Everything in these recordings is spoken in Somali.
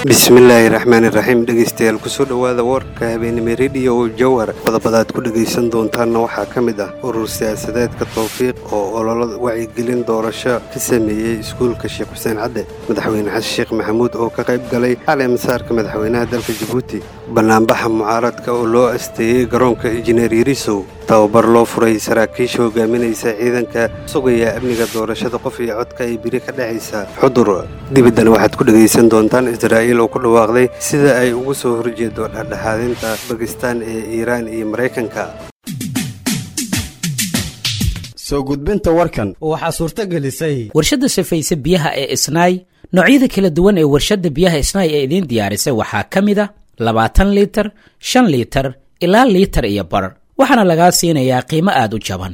bismillaahi raxmaani raxiim dhegaystayaal kusoo dhowaada warka habeenimo rediyo jawhar qodobadaad ku dhegaysan doontaanna waxaa ka mid ah urur siyaasadeedka towfiiq oo ololo wacyigelin doorasho ka sameeyey iskuulka sheekh xuseen cadde madaxweyne xasan sheekh maxamuud oo ka qayb galay xalay masaarka madaxweynaha dalka jabuuti bannaanbaxa mucaaradka oo loo asteeyey garoonka injineer yarisow tababar loo furay saraakiisha hogaaminaysa ciidanka sugaya amniga doorashada qof iyo codka ay biri ka dhexaysa xudur dibaddana waxaad ku dhegaysan doontaan israa'iil oo ku dhawaaqday sida ay ugu soo horjeedo dhexdhexaadinta bakistaan ee iiraan iyo maraykanka soo gudbinta warkan waxaa suurto gelisay warshadda safayse biyaha ee isnaay noocyada kala duwan ee warshadda biyaha isnaay ee idiin diyaarisay waxaa ka mid a labaatan liitar shan liitar ilaa liitar iyo bar waxaana lagaa siinayaa qiimo aada u jaban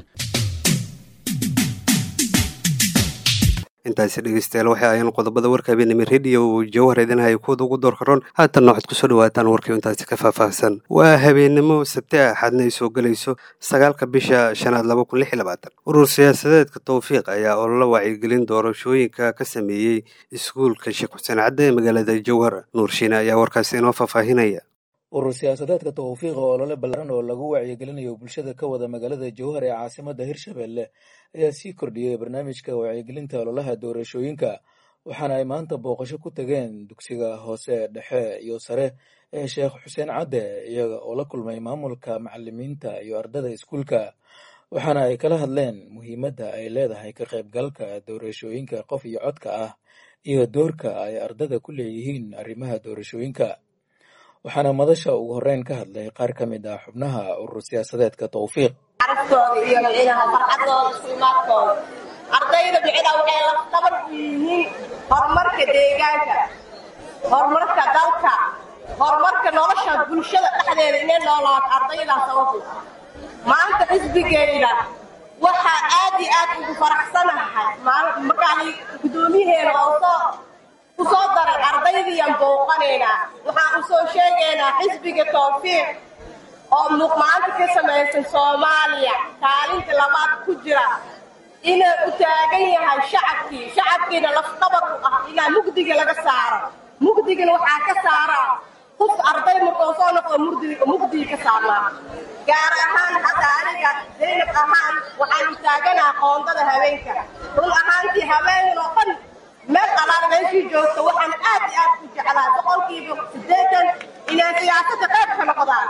intaasi dhegeystayaal waxay ayaan qodobada warka habeenimo rediyo jawhar idinhaya kuwada ugu door karoon haatanna waxaad kusoo dhawaataan warkii intaasi ka faahfaahsan waa habeenimo sabti a axadna ay soo gelayso sagaalka bisha shanaad laba kun lix iyo labaatan urur siyaasadeedka towfiiq ayaa ololo wacyigelin doorashooyinka ka sameeyey iskuulka sheekh xuseen cadde ee magaalada jawhar nuurshiine ayaa warkaasi inoo faahfaahinaya urur siyaasadeedka towfiiq oo olole ballaaran oo lagu wacyigelinayo bulshada ka wada magaalada jowhar ee caasimada hirshabelle ayaa sii kordhiyey barnaamijka wacyigelinta ololaha doorashooyinka waxaana ay maanta booqasho ku tageen dugsiga hoose dhexe iyo sare ee sheekh xuseen cadde iyaga oo la kulmay maamulka macalimiinta iyo ardada iskuulka waxaana ay kala hadleen muhiimadda ay leedahay ka qaybgalka doorashooyinka qof iyo codka ah iyo doorka ay ardada ku leeyihiin arrimaha doorashooyinka waxaana madasha ugu horeyn ka hadlay qaar ka mid ah xubnaha urur siyaasadeedka towfiiq carabtooda iyo micnaha farxadooda iskuimaadkooda ardayda micnaha waxay laftabar u yihiin horumarka deegaanka horumarka dalka horumarka nolosha bulshada dhexdeeda inay noolaato ardaydaas sababto maanta xisbigeyda waxaa aad iyo aad ugu faraxsanahay markaan guddoomiyaheena oo soo u soo daray ardaydiiyan booqanaynaa waxaan u soo sheegaynaa xisbiga towfiiq oo muuqmaanta ka samaysan soomaaliya kaalinta labaad ku jira inuu u taagan yahay shacabkii shacabkiina lafqabar u ah ilaa mugdiga laga saaro mugdigana waxaa ka saaraa qof arday markoo soo noqdo mugdiga ka saarnaa gaar ahaan hadda aniga zaynab ahaan waxaan u taaganaa qoondada haweenka run ahaantii haweenkan oo dhan meel alaal meeshii joogto waxaan aad iyo aad u jeclaa boqolkiiba siddeetan inay siyaasada qayb ka noqdaan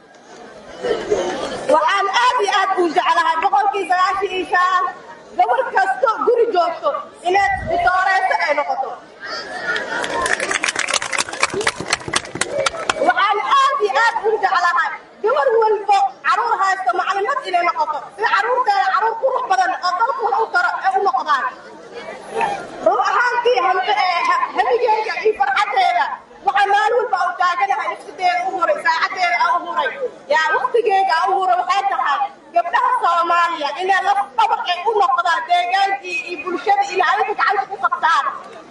waxaan aad iyo aad u jeclahay boqolkii sagaashan iyo shan gabar kasto guri joogto inay ditooreyso ay noqoto waxaan aad iyo aad u jeclahay gabar walbo caruur haysto maclimad inay noqoto sida caruurteeda caruur qurux badan oo dalku wax u taro ay u noqdaan run ahaantii hamigeyga iyo farxadeeda waxaa maalin walba u taaganahay nafsideeda u huray saacadeeda a u huray yaa waktigeega a u huray waxay tahay gabdhaha soomaaliya inay lafdabar ay u noqdaan deegaankii iyo bulshada ilaalinta gacanta ku qabtaan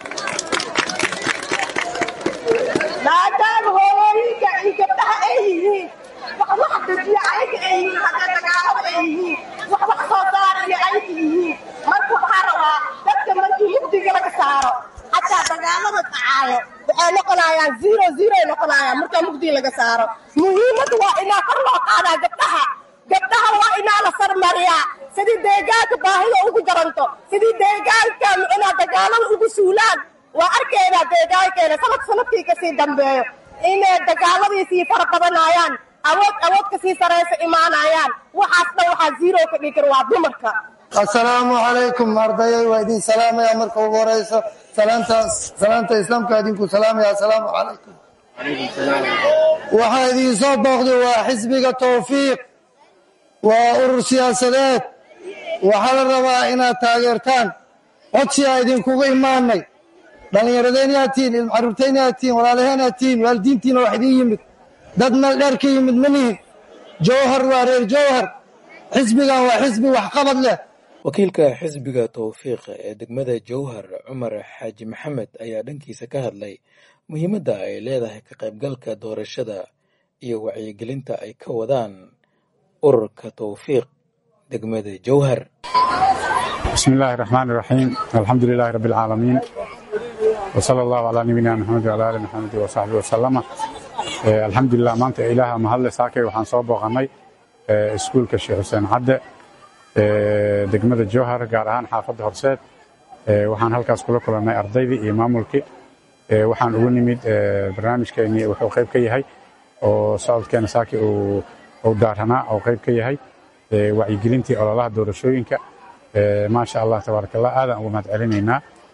maadaama hooyooyinka iyo gabdhaha ay yihiin wax wax dejiya ayaga ay yihiin haddee dagaalada ay yihiin wax wax soo saaraya ayaga yihiin marka waxaa rabaa dadka markii mugdiga laga saaro xataa dagaalada dhacaayo waxay noqonayaan zero zero ay noqonayaan markaa mugdiga laga saaro muhiimadda waa inaa kor loo qaadaa gabdhaha gabdhaha waa inaa la sarmariyaa sidii deegaanka baahida ugu jaranto sidii deegaanka inaa dagaalada ugu suulaan waa arkaynaa deegaankeena sanad sanadkii kasii dambeeyo inay dagaaladii sii fara badanayaan awood awood kasii saraysa imaanayaan waxaasna waxaa zero ka dhigi kara waa dumarka assalaamu calaykum ardayay waa idin salaamaya marka ugu horeyso salaanta islaamka idinku salaamaya assalaamu calaykum waxaa idin soo booqday waa xisbiga towfiiq waa urur siyaasadeed waxaa la rabaa inaad taageertaan codsiaa idinkuga imaanay dhallinyaradeenyaa tihin ilmacaruurteenyaa tihin walaalaheenyaa tihin waalidiintiina wax idin yimid dad meel dheer ka yimid ma nihin jowhar waa reer jowhar xisbigan waa xisbi waxqabad leh wakiilka xisbiga towfiiq ee degmada jowhar cumar xaaji maxamed ayaa dhankiisa ka hadlay muhiimadda ay leedahay ka qaybgalka doorashada iyo wacyigelinta ay ka wadaan ururka towfiiq degmada jowhar bismi illaahi raxmaan iraxiim alxamdu lilaahi rabbi alcaalamiin وصلى الله على نبينا محمد وعلى آل محمد وصحبه وسلم الحمد لله maanta ilaaha mahadle saakay waxaan soo booqannay iskuulka sheekh xuseen cadde degmada jowhar gaar ahaan xaafadda horseed waxaan halkaas kula kulannay ardaydii iyo maamulkii waxaan ugu nimid barnaamijkeennii wuxuu qayb ka yahay oo socodkeena saaki uu daaranaa oo qayb ka yahay wacyigelintii ololaha doorashooyinka maasha allah tabaaraka allah aadaan ugu mahad celinaynaa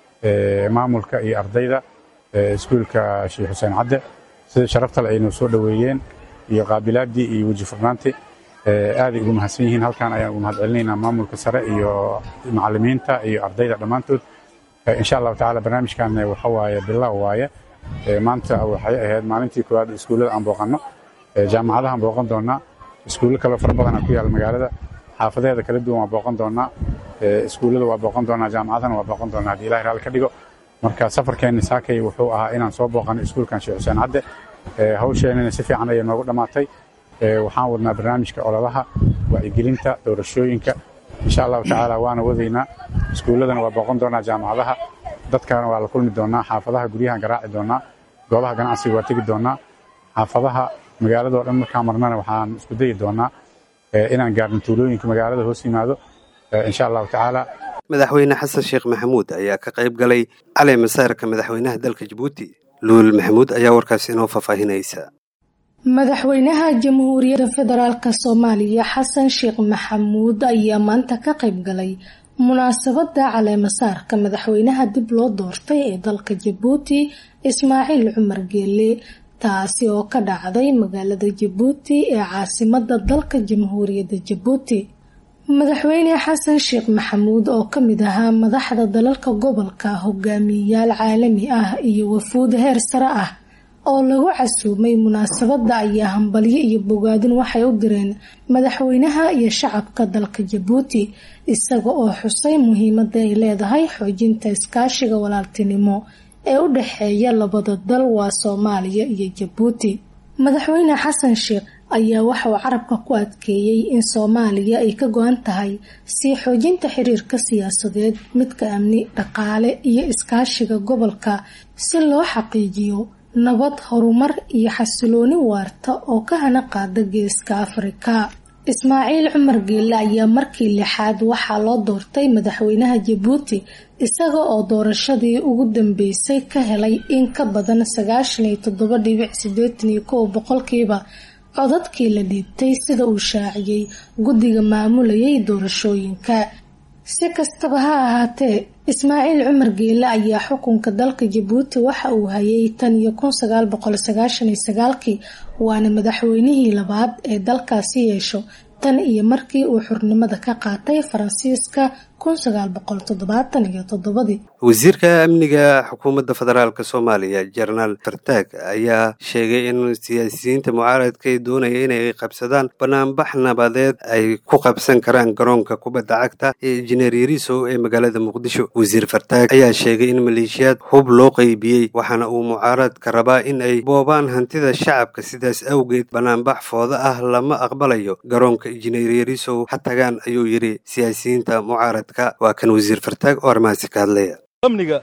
maamulka iyo ardayda iskuulka sheekh xuseen cadde sida sharaftale aynoo soo dhoweeyeen iyo qaabilaaddii iyo weji furnaantii aaday ugu mahadsan yihiin halkan ayaan ugu mahad celinaynaa maamulka sare iyo macallimiinta iyo ardayda dhammaantood insha allahu tacaala barnaamijkan waxa waaye bilow waaye maanta waxay ahayd maalintii koowaad iskuullada aan booqanno jaamacadahaan booqan doonnaa iskuullo kaloo fara badan ku yaal magaalada xaafadeeda kala duwan waa booqan doonnaa iskuullada waa booqan doonnaa jaamacadana waa booqan doonnaa haddii ilahi raali ka dhigo marka safarkeenni saakay wuxuu ahaa inaan soo booqanno iskuulkan sheekh xuseen cadde hawsheenina si fiican ayay noogu dhammaatay waxaan wadnaa barnaamijka ololaha wacyigelinta doorashooyinka insha allahu tacaala waana wadaynaa iskuulladana waa booqan doonaa jaamacadaha dadkana waa la kulmi doonaa xaafadaha guryahan garaaci doonaa goobaha ganacsiga waa tegi doonaa xaafadaha magaaladoo dhan markaan marnana waxaan isku dayi doonaa inaan gaarno tuulooyinka magaalada hoos yimaado insha allahu tacaala madaxweyne xasan sheekh maxamuud ayaa ka qayb galay cali masaarka madaxweynaha dalka jabuuti luul maxamuud ayaa warkaas inoo faahfaahinaysa madaxweynaha jamhuuriyadda federaalk soomaaliya xasan sheekh maxamuud ayaa maanta ka qayb galay munaasabada caleemasaarka madaxweynaha dib loo doortay ee dalka jabuuti ismaaciil cumar geele taasi oo ka dhacday magaalada jabuuti ee caasimada dalka jamhuuriyadda jabuuti madaxweyne xasan sheekh maxamuud oo kamid ahaa madaxda dalalka gobolka hogaamiyeyaal caalami ah iyo wafuud heer sare ah oo lagu casuumay munaasabada ayaa hambalyo iyo bogaadin waxay u direen madaxweynaha iyo shacabka dalka jabuuti isaga oo xusay muhiimada ay leedahay xoojinta iskaashiga walaaltinimo ee u dhexeeya labada dal waa soomaaliya iyo jabuuti madaxweyne xasan sheekh ayaa waxa uu carabka ku adkeeyey in soomaaliya ay ka go-an tahay sii xoojinta xiriirka siyaasadeed midka amni dhaqaale iyo iskaashiga gobolka si loo xaqiijiyo nabad horumar iyo xasilooni waarta oo ka hana qaada geeska afrika ismaaciil cumar geelle ayaa markii lixaad waxaa loo doortay madaxweynaha jabuuti isaga oo doorashadii ugu dambeysay ka helay in ka badan sagaashan iyo toddoba dhibic sideetan iyo kow boqolkiiba codadkii la dhiibtay sida uu shaaciyey guddiga maamulayay doorashooyinka si kastaba ha ahaatee ismaaciil cumar geelle ayaa xukunka dalka jabuuti waxa uu hayay tan iyo kun sagaal boqol sagaashan iyo sagaalkii waana madaxweynihii labaad ee dalkaasi yeesho tan iyo markii uu xurnimada ka qaatay faransiiska kun sagaal boqol toddobaatan iyo toddobadii wasiirka amniga xukuumadda federaalk soomaaliya jenaraal fartaag ayaa sheegay in siyaasiyiinta mucaaradka ay doonaya inay qabsadaan banaanbax nabadeed ay ku qabsan karaan garoonka kubadda cagta ee injineer yariisow ee magaalada muqdisho wasiir fartaag ayaa sheegay in maleeshiyaad hub loo qeybiyey waxaana uu mucaaradka rabaa in ay boobaan hantida shacabka sidaas awgeed banaanbax fooda ah lama aqbalayo garoonka injineer yariisow ha tagaan ayuu yidhi siyaasiyiinta mucaaradka waa kan wasiir fartaag oo arrimahaasi ka hadlaya amniga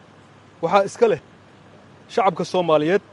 waxaa iska leh shacabka soomaaliyeed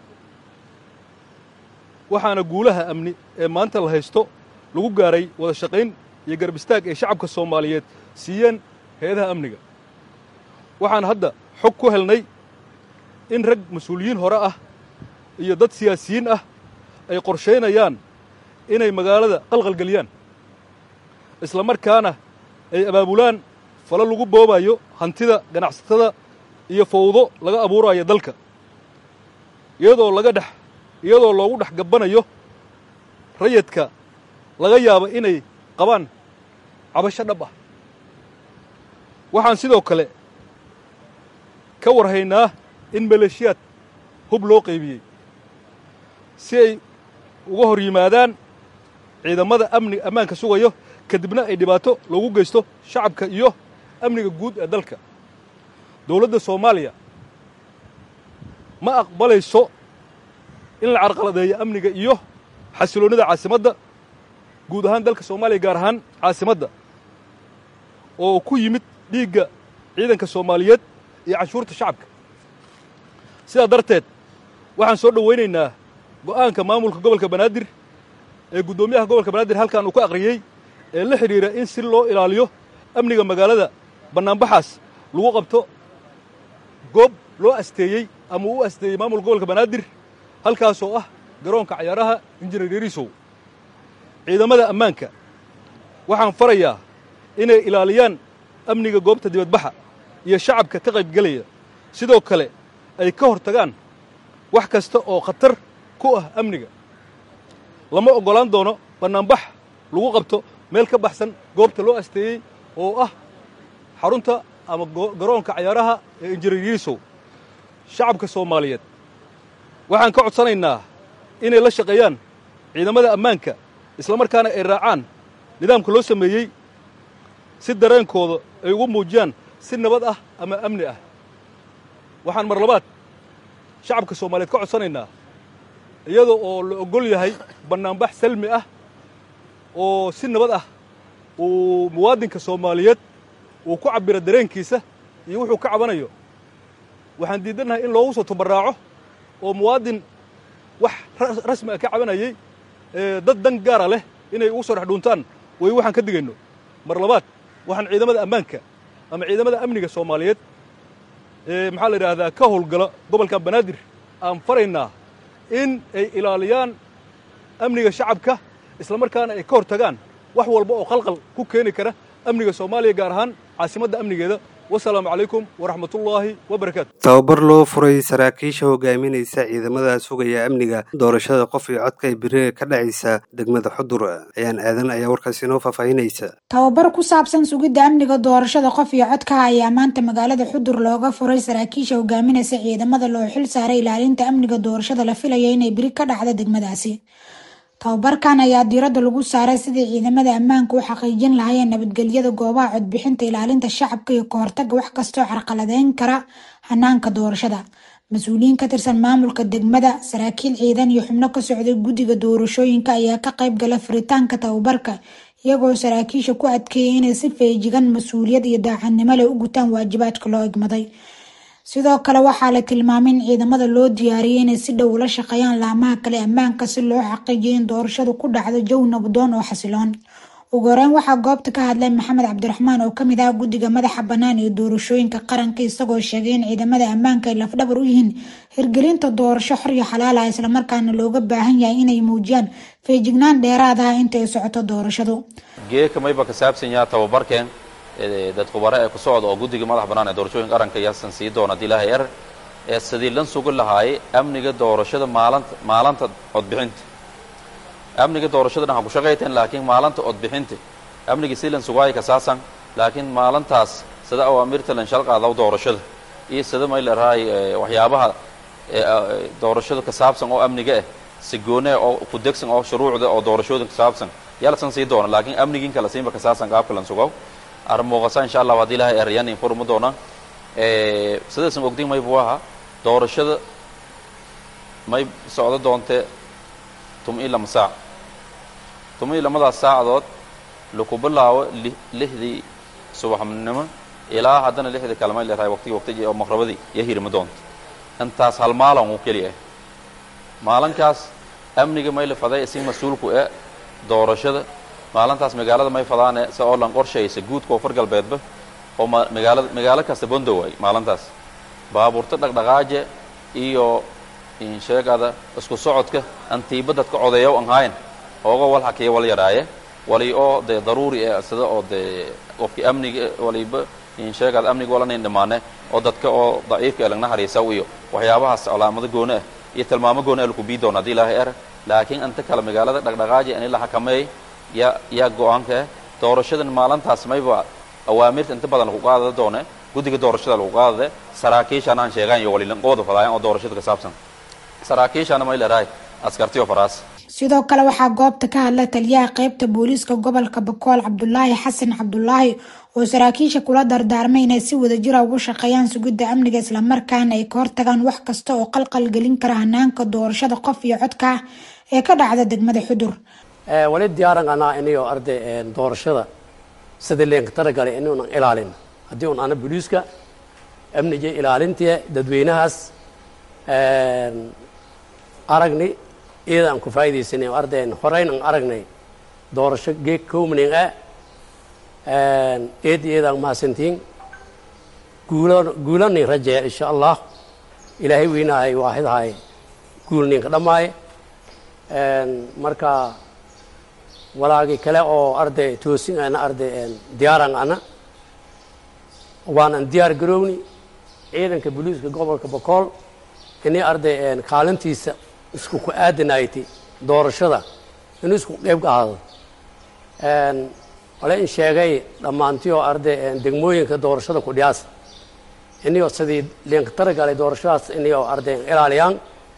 waxaana guulaha amni ee maanta la haysto lagu gaaray wada shaqayn iyo garbistaag ay shacabka soomaaliyeed siiyeen hay-adaha amniga waxaan hadda xog ku helnay in rag mas-uuliyiin hore ah iyo dad siyaasiyiin ah ay qorshaynayaan inay magaalada qalqalgeliyaan isla markaana ay abaabulaan falo lagu boobayo hantida ganacsatada iyo fawdo laga abuurayo dalka iyadoo laga dhex iyadoo loogu dhex gabbanayo rayadka laga yaabo inay qabaan cabasho dhab ah waxaan sidoo kale ka warhaynaa in maleeshiyaad hub loo qaybiyey si ay uga hor yimaadaan ciidamada amni ammaanka sugayo kadibna ay dhibaato loogu geysto shacabka iyo amniga guud ee dalka dowladda soomaaliya ma aqbalayso in la carqaladeeyo amniga iyo xasiloonnida caasimadda guud ahaan dalka soomaaliya gaar ahaan caasimadda oo ku yimid dhiigga ciidanka soomaaliyeed iyo canshuurta shacabka sidaa darteed waxaan soo dhowaynaynaa go'aanka maamulka gobolka banaadir ee guddoomiyaha gobolka banaadir halkan uu ka akhriyey ee la xidhiira in si loo ilaaliyo amniga magaalada bannaanbaxaas lagu qabto goob loo asteeyey ama uu u asteeyey maamulka gobolka banaadir halkaasoo ah garoonka cayaaraha injineer yariisow ciidamada ammaanka waxaan farayaa inay ilaaliyaan amniga goobta dibadbaxa iyo shacabka ka qaybgelaya sidoo kale ay ka hor tagaan wax kasta oo khatar ku ah amniga lama oggolaan doono bannaanbax lagu qabto meel ka baxsan goobta loo asteeyey oo ah xarunta ama garoonka cayaaraha ee injineer yariisow shacabka soomaaliyeed waxaan ka codsanaynaa inay la shaqeeyaan ciidamada ammaanka islamarkaana ay raacaan nidaamka loo sameeyey si dareenkooda ay ugu muujiyaan si nabad ah ama amni ah waxaan mar labaad shacabka soomaaliyeed ka codsanaynaa iyada oo la oggol yahay bannaanbax salmi ah oo si nabad ah uu muwaadinka soomaaliyeed uu ku cabbiro dareenkiisa iyo wuxuu ka cabanayo waxaan diidannahay in loogu soo tabarraaco oo muwaadin wax rasmi ah ka cabanayey dad dan gaara leh inay ugu soo dhex dhuuntaan way waxaan ka digayno mar labaad waxaan ciidamada ammaanka ama ciidamada amniga soomaaliyeed ee maxaa la yidhaahdaa ka howlgala gobolkan banaadir aan faraynaa in ay ilaaliyaan amniga shacabka islamarkaana ay ka hor tagaan wax walba oo qalqal ku keeni kara amniga soomaaliya gaar ahaan caasimadda amnigeeda wasalaamu calaykum waraxmatullaahi wabarakaatu tababar loo furay saraakiisha hogaaminaysa ciidamada sugaya amniga doorashada qof iyo codka ee beri ka dhacaysa degmada xudur ayaan aadan ayaa warkaasi inoo faahfaahinaysa tababar ku saabsan sugidda amniga doorashada qof iyo codka ayaa maanta magaalada xudur looga furay saraakiisha hogaaminaysa ciidamada loo xil saaray ilaalinta amniga doorashada la filaya inay beri ka dhacda degmadaasi tababarkan ayaa diiradda lagu saaray sidii ciidamada ammaanka u xaqiijin lahaayeen nabadgelyada goobaha codbixinta ilaalinta shacabka iyo kahortaga wax kastoo carqaladeyn kara hanaanka doorashada mas-uuliyiin ka tirsan maamulka degmada saraakiil ciidan iyo xubno ka socday guddiga doorashooyinka ayaa ka qayb gala furitaanka tababarka iyagoo saraakiisha ku adkeeyay inay si feejigan mas-uuliyad iyo daacadnimo leh u gutaan waajibaadka loo egmaday sidoo kale waxaa la tilmaamay in ciidamada loo diyaariyay inay si dhow ula shaqeeyaan laamaha kale ammaanka si loo xaqiijiyo in doorashadu ku dhacdo jawi nabdoon oo xasiloon ugu horeyn waxaa goobta ka hadlay maxamed cabdiraxmaan oo kamid ah guddiga madaxa bannaan ee doorashooyinka qaranka isagoo sheegay in ciidamada ammaanka ay lafdhabar u yihiin hirgelinta doorasho xor iyo xalaal ah islamarkaana looga baahan yahay inay muujiyaan feejignaan dheeraad ah inta ay socoto doorashadu geeka mayba ka saabsan yaha tababarkeen dad khubare ee ku socda oo guddiga madax bannaan ee doorashooyinka qaranka yaasan sii doona haddii ilaahay er ee sidii lan sugi lahaayay amniga doorashada maalinta maalinta codbixinta amniga doorashada dhan ha ku shaqayteen laakiin maalinta codbixinta amniga si lan sugaayo kasaasan laakiin maalintaas sida awaamirta lan shalqaadaw doorashada iyo sida may larahay waxyaabaha doorashada ka saabsan oo amniga ah si goone oo ku degsan oo shuruucda oo doorashooda ka saabsan yaa lasan sii doona laakiin amnigiin kala siinba kasaasan qaabka lan sugaw armuuqasa insha allah haddii ilahay eryan infurma doona sidaysan ogdin may buu ahaa doorashada may socdo doonte tum ii lama saac tum ii lamadaas saacadood laku bilaabo lixdii subaxnimo ilaa haddana lixdii kale may leerahay waqtigi waqtigi oo maqrabadii iyo hirma doonta intaas hal maalin uu keliya ah maalinkaas amniga may la faday si mas-uulku e doorashada maalintaas magaalada may fadaane se oo lan qorshaysa guudka oo far galbeedba oo magaalada magaalo kasta bondo waay maalintaas baabuurta dhaqdhaqaaje iyo insheegada isku socodka antiiba dadka codeeya an haayan ooga wal hakiya wal yaraaye wali oo dee daruuri e sida oo dee qofkii amniga waliba insheegada amniga walanan dhamaane oo dadka oo daciifka ee lagna hariisaw iyo waxyaabahaas calaamado gooni ah iyo tilmaamo gooni ah laku bii doona haddii ilaahay er laakiin inta kale magaalada dhaqdhaqaaje in la xakameey yaa yaa go-aanka ah doorashadan maalintaas mayba awaamirta inta badan lagu qaadada doone guddiga doorashada lagu qaadade saraakiishaan aan sheegaan iyo walilanqooda fadaayan oo doorashada ka saabsan saraakiishaana may leerahay askartiyo faraas sidoo kale waxaa goobta ka hadlay taliyaha qeybta booliiska gobolka bakool cabdulaahi xasan cabdulaahi oo saraakiisha kula dardaarmay inay si wadajira ugu shaqeeyaan sugidda amniga islamarkaana ay ka hortagaan wax kasta oo qalqal gelin kara hanaanka doorashada qof iyo codka ah ee ka dhacda degmada xudur wali diyaaran anaa inayo arday doorashada sidii leenka talagalay inuunan ilaalin haddii un ana booliiska amniga ilaalintii dadweynahaas aragni iyada aan ku faa'iidaysanay ardayn horeyn aan aragnay doorasho geeg kowmaning ah eed iyada aan mahadsantiin guulo guulanin rajeeya insha allah ilaahay weynahay waaxidahay guulninka dhammaaye marka walaagii kale oo arday toosin ana arday diyaaran ana waanan diyaar garowni ciidanka booliiska gobolka bokool inay arday kaalintiisa isku ku aadanayti doorashada inuu isku qeyb ka ahaado wale in sheegay dhammaantioo arday degmooyinka doorashada ku dhiyaas inayoo sidii liinka taragalay doorashadaas inayoo arday ilaaliyaan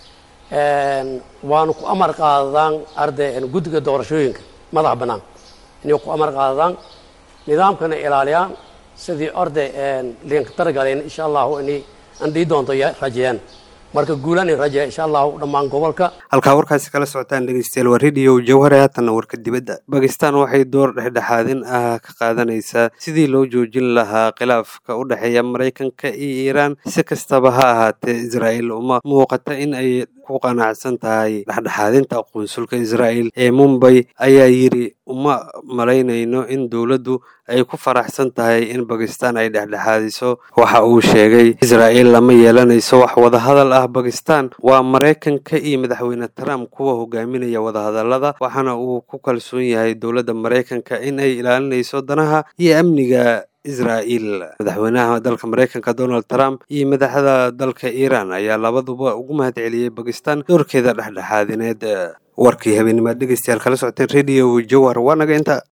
waanu ku amar qaadadaan arday guddiga doorashooyinka madax bannaan inay ku amar qaadadaan nidaamkana ilaaliyaan sidii orday liinka taragaleen insha allahu inay andhii doonto rajeeyaan marka guulanin rajeeya insha allahu dhammaan gobolka halkaa warkaasi kala socotaan dhegeystayaal waa radio jawhare haatanna warka dibadda bakistan waxay door dhexdhexaadin ah ka qaadanaysaa sidii loo joojin lahaa khilaafka u dhexeeya maraykanka iyo iiraan si kastaba ha ahaatee israa'iil uma muuqata in ay ku qanacsan tahay dhexdhexaadinta qunsulka israa'iil ee mumbay ayaa yidhi uma malaynayno in dowladdu ay ku faraxsan tahay in bakistan ay dhexdhexaadiso waxa uu sheegay israa'iil lama yeelanayso wax wadahadal ah bakistan waa maraykanka iyo madaxweyne trump kuwa hogaaminaya wadahadallada waxaana uu ku kalsoon yahay dowladda maraykanka in ay ilaalinayso danaha iyo amniga israa'iil madaxweynaha dalka maraykanka donald trump iyo madaxda dalka iiraan ayaa labaduba ugu mahad celiyey bakistan doorkeeda dhexdhexaadineed warkii habeenimaad dhegeystayaal kala socoteen radio jawar waa naga inta